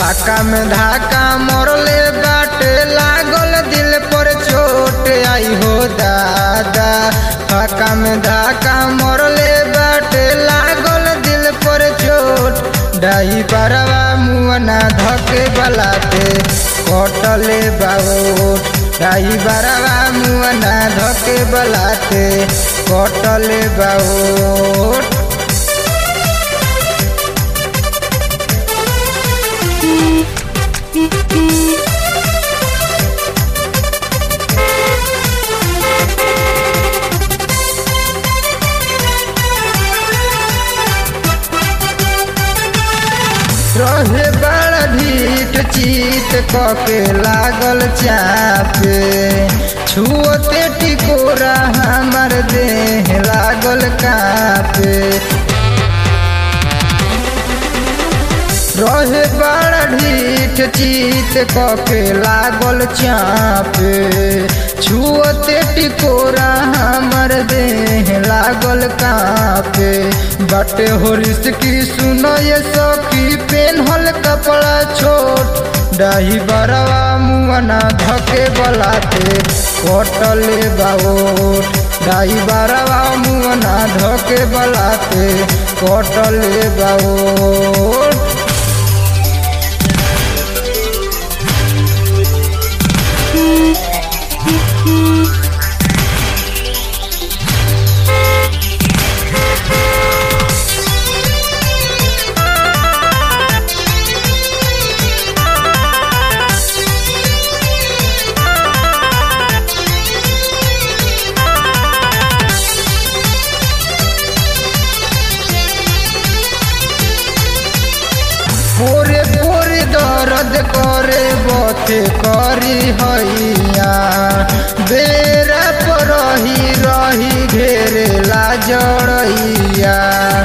फाका में धाका मोरले बाटे लागल दिल पर चोट आई हो दादा फाका में धाका मोरले बाटे लागल दिल पर चोट डाई बरवा मुअना धके बलाते कटले बाओट डाई बरवा मुअना धके बलाते कटले बाओट रहे बड़ा ढीठ चीत कके लागल चापे छुअते टिकोरा हमर देह लागल कापे रहे बड़ा ढीठ चीत कके लागल चापे छुअते टिकोरा हमर देह लागल कापे बटे होरिस की सुनो ये सखी पेन्हल कपड़ा छोट डाही बरवा मुअना धके बलाते कटले बाओट डाही बरवा मुअना धके बलाते कटले बाओट पोरे पोरे दर्द करे बथे करी हैया बेरा पर रही रही घेरे ला जड़ैया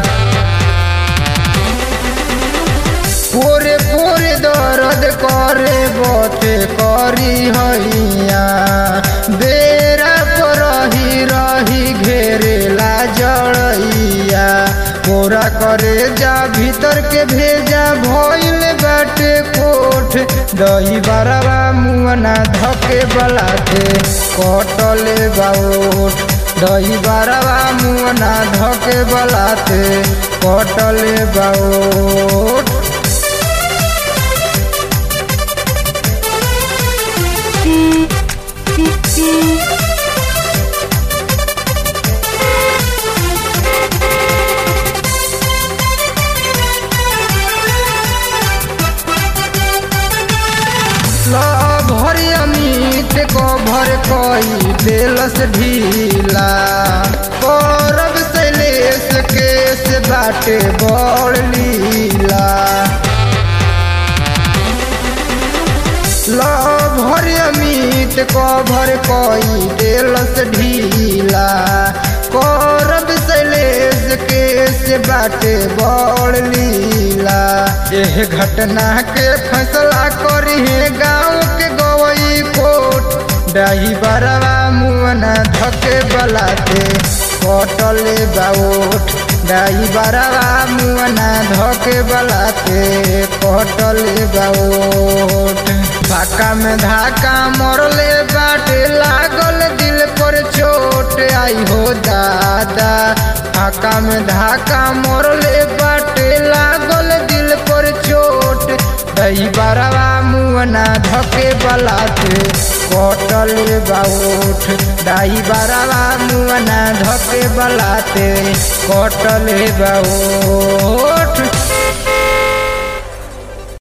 पोरे पोरे दर्द करे बथे करी हैया बेरा पर रही रही घेरे ला जड़ैया पूरा करे जा भीतर के भेजा भइल बाटे कोठ दही बरवा मुअना धके बलाते कटले बाओठ दही बरवा मुअना धके बलाते कटले बाओठ भर अमित को भर कोई दिलस ढीला करब शैलेश केस बाटे बड़ लीला भर अमित को भर कोई दिलस ढीला करब शैलेश केस बाटे बड़ लीला एह घटना के फैसला करी है गाँव के गवई कोट डाही बरवा मुअना धके बलाते कटले बाओट डाही बरवा मुअना धके बलाते कटले बाओट फाका में धाका मरले बाटे लागल दिल पर चोट आई हो दादा फाका में धाका मरले बाटे लागल दिल पर चोट दही बरवा मुअना धके बलाते कटले बाउठ दाई बरवा मुअना धके बलाते कटले बाउठ